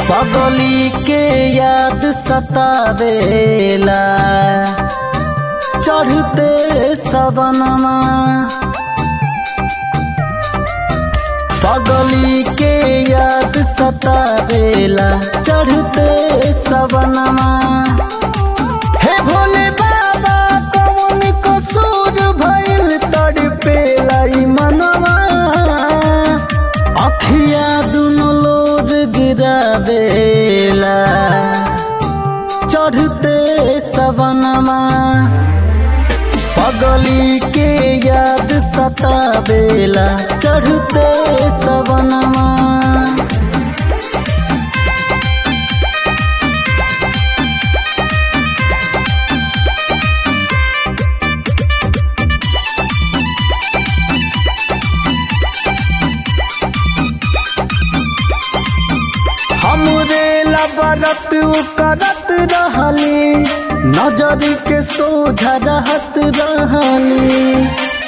पगली के याद सतावेला चढ़ते सवनमा पगली के याद सतावेला चढ़ते सवनमा हे भोले बाबा कौन कसूर भइल तड़पेला ई मनवा अखिया दुनो लोर गिरावेला चढ़ते सवनमा पगली के याद सतावेला चढ़ते सवनमा हमरे लबरत करत रहली नजर के सोझा रहत रहली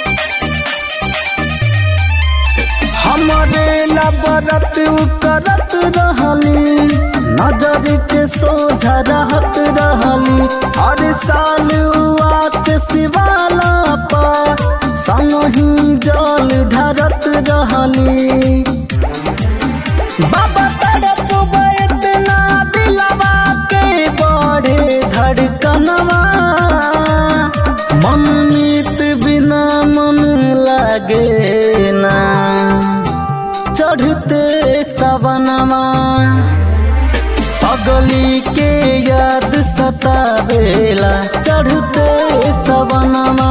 हमरे लबरत करत रहली नजर के सोझा रहत रहली हर साल आत शिवाला पर संगी जल ढरत रहली बाबा तड़प इतना दिलवा के बड़े धड़कनवा मन मीत बिना मन लागे ना चढ़ते सवनमा पगली के याद सतावेला चढ़ते सवनमा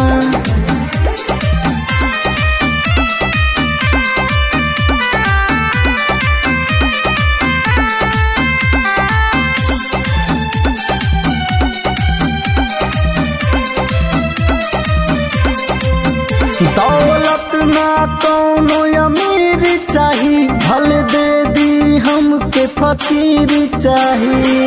दौलत ना कौनो अमीर चाही भल दे दी हमके फकीर चाही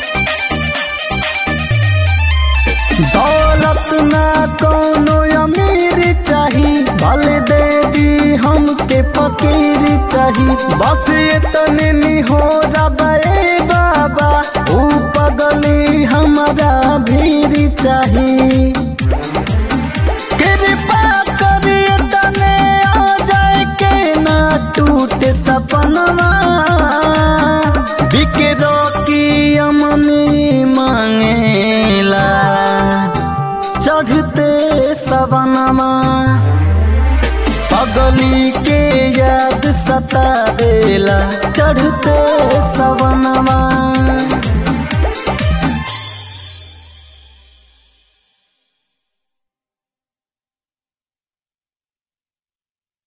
दौलत ना कौनो अमीर चाही भल दे दी हमके फकीर चाही बस इतने हो रबे बाबा ऊ पगली हमारा भीर चाही कृपा करिए तने आ जाए के ना टूटे सपनवा बिकरो की अमनी मांगेला चढ़ते सवनमा पगली के याद सतावेला चढ़ते सवनमा